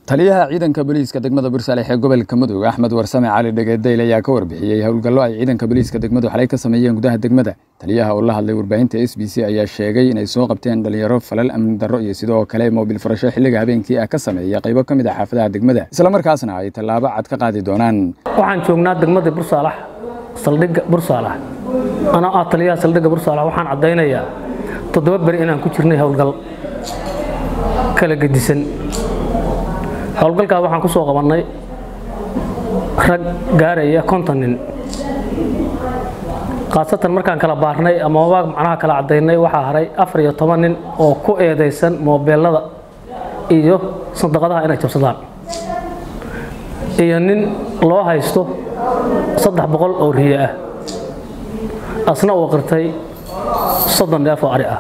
taliyaha ciidanka booliiska degmada bursalex ee gobolka mudug axmed warsame cali dhegedeyl ayaa ka warbixiyey howlgallo ay ciidanka booliiska degmadu xalay ka sameeyeen gudaha degmada taliyaha oo la hadlay warbaahinta s b c ayaa sheegay inay soo qabteen dhalinyaro falal amni darro iyo sidoo kale moobil furasho xilliga habeenkii ah ka sameeya qaybo ka mid ah xaafadaha degmada islamarkaasna ay tallaabo cad ka qaadi doonaan waxaan joognaa degmada bursaalax saldhigga bursaalax anaa ah taliyaha saldhigga bursaalax waxaan caddaynayaa toddoba beri inaan ku jirnay howlgal kala gedisan howlgalkaas waxaan ku soo qabannay rag gaaraya konton nin khaasatan markaan kala baarnay ama wabaag macnaha kala caddaynay waxaa haray afar iyo toban nin oo ku eedaysan moobeelada iyo sandaqadaha inay jabsadaan iyo nin loo haysto saddex boqol oo riye ah asna uu qirtay soddon neef oo ari ah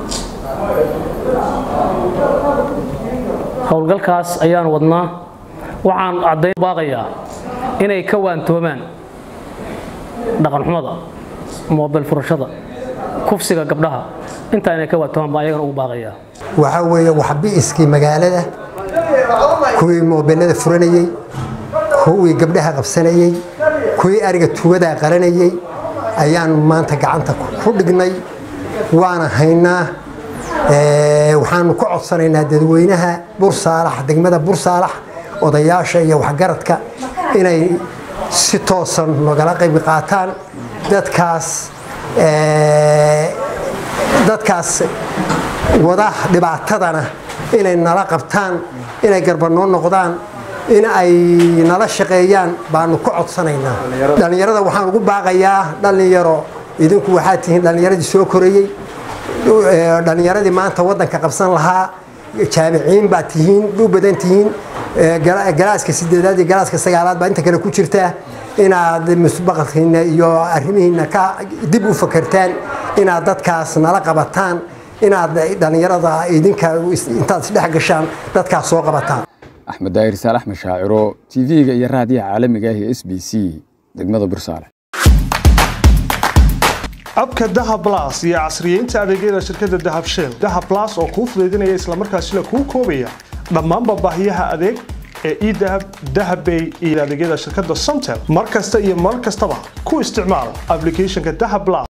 howlgalkaas ayaan wadnaa waxaan caddayn baaqayaa inay ka waantoomaan dhaqanxumada moobel furashada kufsiga gabdhaha intaa inay ka waantoomaan baan ayagana ugu baaqayaa waxaa weeye waxbi'iskii magaalada kuwii moobelada furanayey kuwii gabdhaha qabsanayey kuwii ariga tugadaa qaranayey ayaan maanta gacanta ku dhignay waana haynaa waxaanu ka codsanaynaa dadweynaha bursaalax degmada bursaalax odayaasha iyo waxgaradka inay si toosan nogala qayb qaataan dadkaas dadkaas wada dhibaatadana inay nala qabtaan inay garbanoo noqdaan in ay nala shaqeeyaan baanu ka codsanaynaa dhallinyarada waxaan ugu baaqayaa dhallinyaro idinku waxaad tihiin dhallinyaradii soo korayey dhallinyaradii maanta wadanka qabsan lahaa jaamiciin baad tihiin u badan tihiin galaaska sideedaad iyo galaaska sagaalaad baa inta kale ku jirta inaad musbaqalkiina iyo arrimihiina ka dib u fakertaan inaad dadkaas nala qabataan inaad dhallinyarada idinka intaad isdhex gashaan dadkaas soo qabataan axmed daahir saalax mashaaciro tv-ga iyo raadiyaha caalamiga ah ee s b c degmada bursaale abka dahab las iyo casriyeynta adeegyada shirkadda dahab shell dahab las oo kuu fudaydinaya islamarkaasina kuu koobaya dhammaanba baahiyaha adeeg ee edahab dahabbay iyo adeegyada shirkadda somtel mar kasta iyo mar kastaba ku isticmaal ablicathonka dahab las